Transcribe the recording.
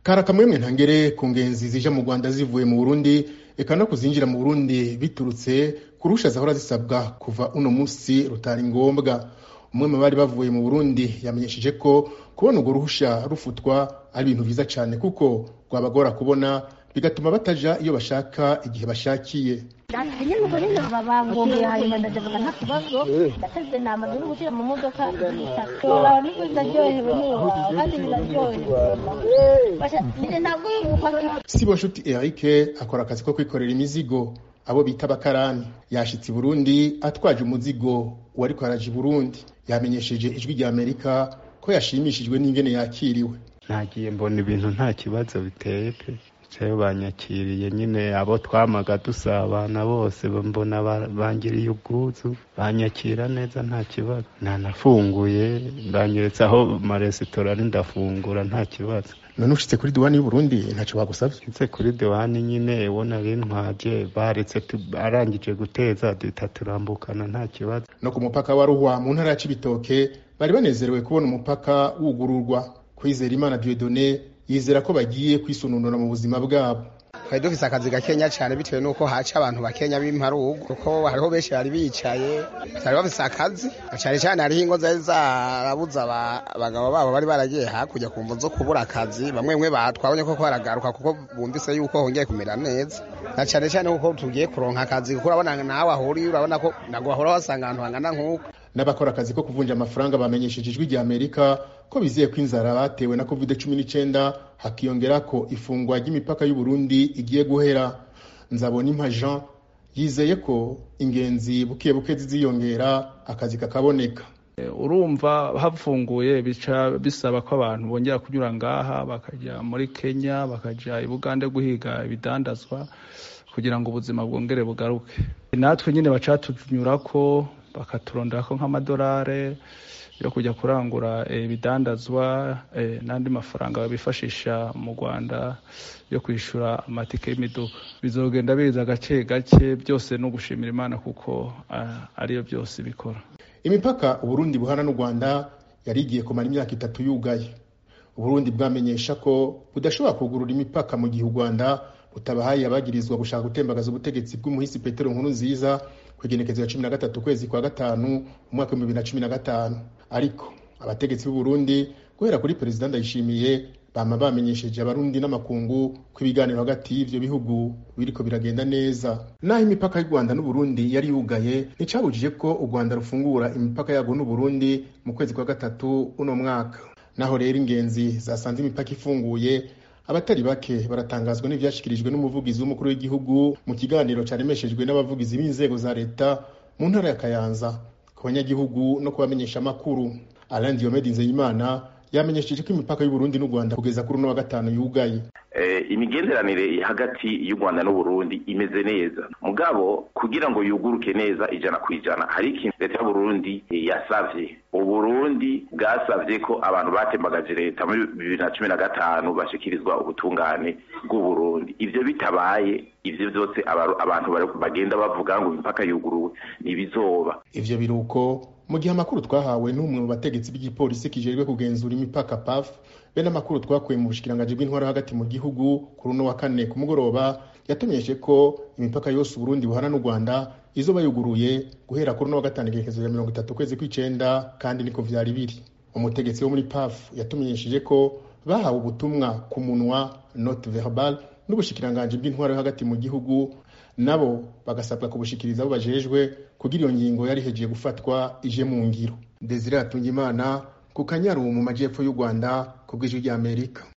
kari akamwemwe ntangere ku ngenzi zija mu rwanda zivuye mu burundi eka no kuzinjira mu burundi biturutse ku ruhusha zahora zisabwa kuva uno musi rutari ngombwa umwe mu bari bavuye mu burundi yamenyesheje ko kubona urwo ruhusha rufutwa ari ibintu vyiza cane kuko rwabagora kubona bigatuma bataja iyo bashaka igihe bashakiye nyine ubwo nyine babangomeye hanyuma ndajabuka nta kibazo ndateze nama dore gushyira mu modoka bitatu nibwo ndaryohewe n'iwawe kandi biraryohewe nyine ntabwo yumva sibo nshuti eric akora akazi ko kwikorera imizigo abo bita abakarani yashitse i burundi atwaje umuzigo uwariko araje i burundi yamenyesheje ijwi rya amerika ko yashimishijwe n'ingene yakiriwe nagiye mbona ibintu nta kibazo biteye pe bicaye banyakiriye nyine abo twamaga dusabana bose mbona bangiriye ubwuzu banyakira neza nta kibazo nanafunguye banyeretse aho amaresitora ari ndafungura nta kibazo none ushitse kuri diwani y'uburundi ntacyo bagusavye nse kuri diwani nyine ubona bintwaje baretse arangije guteza duhita turambukana nta kibazo no ku mupaka wa ruhwa mu ntara ya cibitoke bari banezerewe kubona umupaka wugururwa kwizera imana diodone yizera ko bagiye kwisununura mu buzima bwabo twari dufise akazi gakenya cyane bitewe n'uko haca abantu bakenya b'imparugu kuko hariho benshi bari bicaye batari bafise akazi cyane cyane hariho ingo zari zarabuze abagabo babo bari baragiye hakurya ku mvu zo kubura akazi bamwe bamwe batwabonye ko baragaruka kuko bumvise yuko hongeye kumera neza na cyane cyane kuko tugiye kuronka akazi kuko urabona nawe ahuriye urabona ko ntabwo wahora wasanga ahantu hangana nk'uko n'abakora akazi ko kuvunja amafaranga bamenyesheje ijwi rya amerika ko bizeye ko inzara batewe na covid cumi n'icyenda hakiyongera ko ifungwa ry'imipaka y'uburundi igiye guhera nzabona impa jean yizeye ko ingenzi buke buke ziziyongera akazi kakaboneka urumva hafunguye bica bisaba ko abantu bongera kunyura ngaha bakajya muri kenya bakajya i bugande guhiga ibidandazwa kugira ngo ubuzima bwongere bugaruke natwe nyine bacatunyura ko bakaturondera ko nk'amadolari yo kujya kurangura ibidandazwa n'andi mafaranga bifashisha mu rwanda yo kwishyura amatike y'imiduga bizogenda biza gake gake byose no gushimira imana kuko ariyo byose bikora imipaka uburundi buhana n'u rwanda yari igiye kumara imyaka itatu yugaye uburundi bwamenyesha ko budashobora kugurura imipaka mu gihe u rwanda butabahaye abagirizwa gushaka gutembagaza ubutegetsi bw'umuhisi petero nkuru nziza ku igenekezo ya cumi na gatatu ukwezi kwa gatanu umwaka w'ibihumbi bibiri na cumi na gatanu ariko abategetsi b'uburundi guhera kuri perezida ndayishimiye bama bamenyesheje abarundi n'amakungu ko ibiganiro hagati y'ivyo bihugu biriko biragenda neza naho imipaka y'u rwanda n'uburundi yari yugaye nticabujije ko u rwanda rufungura imipaka yarwo n'uburundi mu kwezi kwa gatatu uno mwaka naho rero ingenzi zasanze imipaka ifunguye abatari bake baratangazwa n'ivyashikirijwe n'umuvugizi w'umukuru w'igihugu mu kiganiro caremeshejwe n'abavugizi b'inzego za leta mu ntara ya kayanza ku banyagihugu no kubamenyesha amakuru alain diomede nzeyimana yamenyesheje ko imipaka y'uburundi n'u rwanda kugeza kuri uno wa gatanu yugaye imigenderanire hagati y'u rwanda n'uburundi imeze neza mugabo kugira ngo yuguruke neza ijana ku ijana hari ikintu leta y'uburundi yasavye uburundi bwasavye ko abantu batembagaje leta muri bibiri na cumi na gatanu bashikirizwa ubutungane bw'uburundi ivyo bitabaye ivyo vyose abantu bagenda bavuga ngo imipaka yuguruwe ntibizoba ivyo biruko mu gihe amakuru twahawe n'umwe mu bategetsi b'igipolisi kijejwe kugenzura imipaka paf be n'amakuru twakuye mu bushikiranganji bw'intwara hagati mu gihugu kuri uno wa kane ku mugoroba yatumenyeshe ko imipaka yose uburundi buhana n'u rwanda izoba yuguruye guhera kuri uno wa gatanu igerekezo ya mirongo itatu ukwezi kw'icenda kandi niko vyari biri umutegetsi wo muri paf yatumenyesheje ko bahawe ubutumwa ku munwa note verbal n'ubushikiranganji bw'intwara yo hagati mu gihugu nabo bagasabwa kubushikiriza abo bajejwe kugira iyo ngingo yari hejeye gufatwa ije mu ngiro desire atungimana ku kanyaru mu majyepfo y'u rwanda ku bw'ijwi ry'amerika